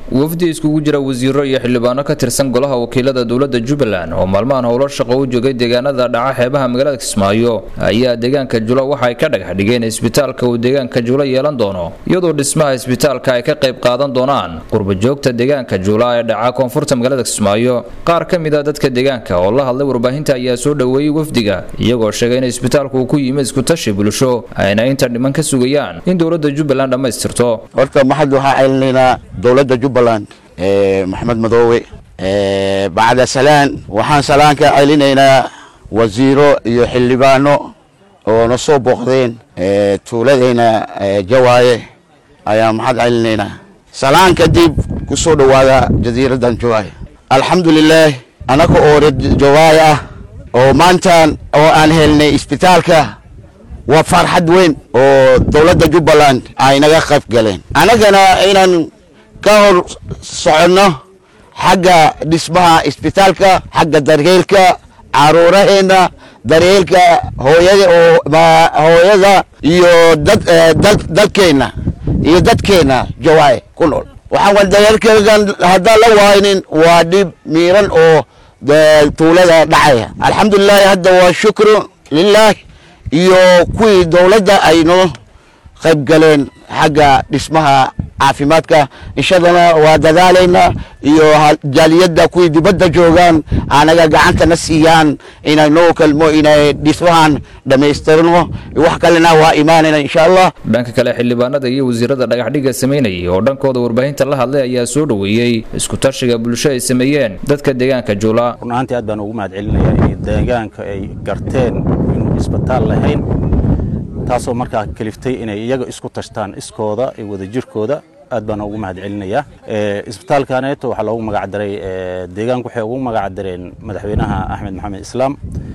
wafdi iskugu jira wasiiro iyo xildhibaano ka tirsan golaha wakiilada dowlada jubbaland oo maalmahan howlo shaqo u joogay deegaanada dhaca xeebaha magaalada kismaayo ayaa deegaanka jula waxa ay ka dhagax dhigeen isbitaalka uu deegaanka jula yeelan doono iyadoo dhismaha isbitaalka ay ka qayb qaadan doonaan qurbajoogta deegaanka jula ee dhaca koonfurta magaalada kismaayo qaar ka mid a dadka deegaanka oo la hadlay warbaahinta ayaa soo dhoweeyey wafdiga iyagoo sheegay in isbitaalku uu ku yimid iskutashi bulsho ayna inta dhiman ka sugayaan in dowlada jubbaland dhammaystirto horta maxad waxaa celinaynaa dowladda jubbaland maxamed madoowe bacda salaan waxaan salaan ka celinaynaa wasiiro iyo xildhibaano oo na soo booqdeen tuuladeyna jawaaye ayaan maxad celinaynaa salaan kadib ku soo dhowaada jasiiraddan jawaaye alxamdulilaah annaga oo jawaaye ah oo maantaan oo aan helnay isbitaalka waa farxad weyn oo dowladda jubbaland ay naga qayb galeen annagana inaan ka hor soconno xagga dhismaha isbitaalka xagga daryeelka caruuraheenna daryeelka hooyada oo hooyada iyo dad dalkeenna iyo dadkeenna jawaaye ku nool waxaan wa daryeelkeegan haddaan la waaynin waa dhib miiran oo tuulada dhacaya alxamdulilahi hadda waa shukru lilah iyo kuwii dowladda ay noo qayb galeen xagga dhismaha caafimaadka inshadana waa dadaalaynaa iyo jaaliyadda kuwii dibadda joogaan anaga gacantana siiyaan inay noo kalmo inay dhismahan dhammaystirno wax kalena waa imaanayna insha allah dhanka kale xildhibaanada iyo wasiirada dhagaxdhiga samaynayay oo dhankooda warbaahinta la hadlay ayaa soo dhoweeyey iskutashiga bulsho ay sameeyeen dadka deegaanka juula run ahaantii aad baan ugu mahad celinayaa in deegaanka ay garteen inuu isbitaal lahayn taasoo markaa kaliftay inay iyaga isku tashtaan iskooda iyo wadajirkooda aad baan ugu mahad celinayaa isbitaalkaneeto waxaa loogu magac daray deegaanku waxay ugu magac dareen madaxweynaha axmed maxamed islaam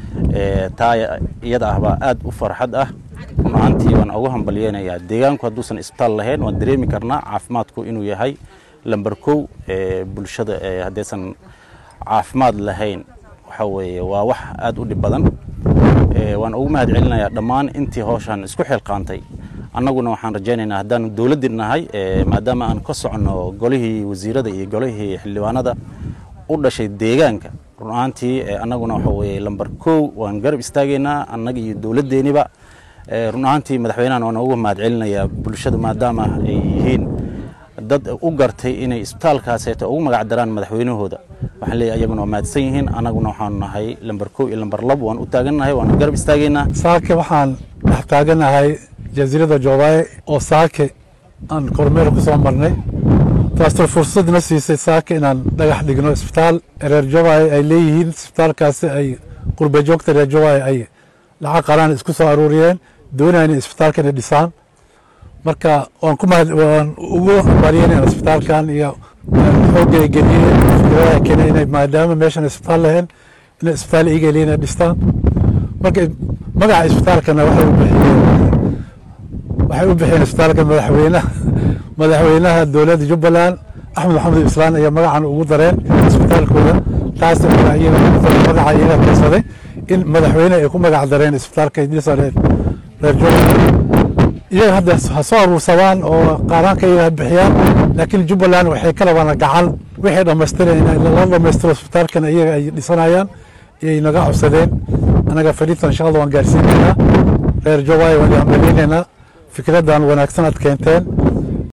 taa iyada ah baa aad u farxad ah run ahaantii waan ugu hambalyeynayaa deegaanku hadduusan isbitaal lahayn waan dareemi karnaa caafimaadku inuu yahay lamber kow bulshada haddaysan caafimaad lahayn waxa weeye waa wax aad u dhib badan waan ugu mahad celinayaa dhammaan intii howshan isku xilqaantay annaguna waxaan rajaynaynaa haddaanu dowladdii nahay maadaama aan ka soconno golihii wasiirada iyo golihii xildhibaanada u dhashay deegaanka run ahaantii annaguna waxa weeye lamber kow waan garab istaagaynaa annaga iyo dowladdeeniba run ahaantii madaxweynahan waan ugu mahad celinayaa bulshada maadaama ay yihiin dad u gartay inay isbitaalkaaseeto ugu magac daraan madaxweynahooda waxaan leeyahay ayaguna waa mahadsan yihiin annaguna waxaanu nahay lamber kow iyo lamber labo waan u taagannahay waan garab istaagaynaa saake waxaan dhex taaganahay jasiirada joobaye oo saake aan kormeer ku soo marnay taasoo fursadna siisay saake inaan dhagax dhigno isbitaal reer joobaye ay leeyihiin isbitaalkaasi ay qurba joogta reer joobaye ay lacag qaraan isku soo aruuriyeen doonayaan in isbitaalka inay dhisaan marka waan ku mahad waan ugu hambalyeynayna isbitaalkan iyo xoogga ay geliyeen fikradaha keenay inay maadaama meeshan isbitaal lahayn inay isbitaal iyaga leeyihin inay dhistaan marka magaca isbitaalkana waxay u bixiyeen waxay u bixiyeen isbitaalka madaxweynaha madaxweynaha dowladda jubbaland axmed maxamed islaan ayaa magacan ugu dareen isbitaalkooda taas magaca iyaga tirsaday in madaxweyne ay ku magac dareen isbitaalka dhisa reer jubbaland iyaga hadda ha soo aruursadaan oo qaaraanka iyaga ha bixiyaan laakiin jubbaland waxay ka rabaan gacan wixii dhammaystireen lala dhammaystiro isbitaalkan iyaga ay dhisanayaan iyay naga codsadeen annaga fadhiintan shaqada waan gaarsiinaynaa reer jubbaland waan hambaleynaynaa fikraddan wanaagsan aad keenteen